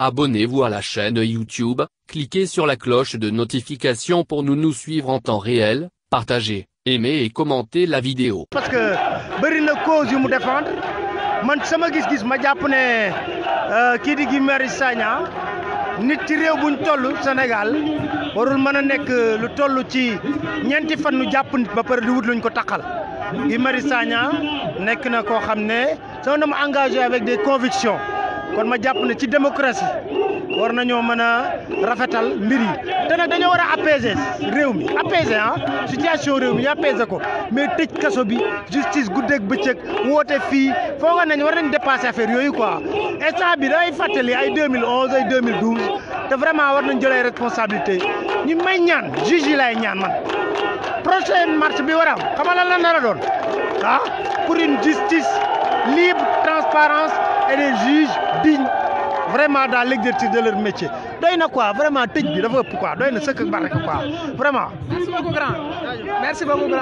Abonnez-vous à la chaîne YouTube, cliquez sur la cloche de notification pour nous nous suivre en temps réel, partagez, aimez et commentez la vidéo. parce que bëri na cause yu mu défendre man sama gis-gis ma jàpp ne kii di Guy Marius Sagna nit ci réew buñ toll Sénégal warul mën a nekk lu toll ci ñeenti fan nu jàpp nit ba pare di wut luñ ko taqal Guy Marius Sagna nekk na koo xam ne sama dama engagé avec des convictions kon ma jàpp ne ci démocratie war nañoo mën a rafetal mbir yi te nag dañoo war a apaiser réew mi apaiser ah situation réew mi ñu apaiser ko mais tëj kaso bi justice guddeeg bëccëg woote fii foo nga nañ war nañ dépasser affaire yooyu quoi instant bi day fàttali ay 2011 ay 2012 te vraiment war nañ jël ay responsabilité ñu may ñaan juge yi lay ñaan man prochaine marche bi war a am xam nga lan la nar a doon ah pour une justice libre transparence et des juges dignes vraiment dans l'exercice de leur métier doy na quoi vraiment tëj bi dafa ëpp quoi doy na sëkk barke quoi vraiment. merci beaucoup grand merci beaucoup grand.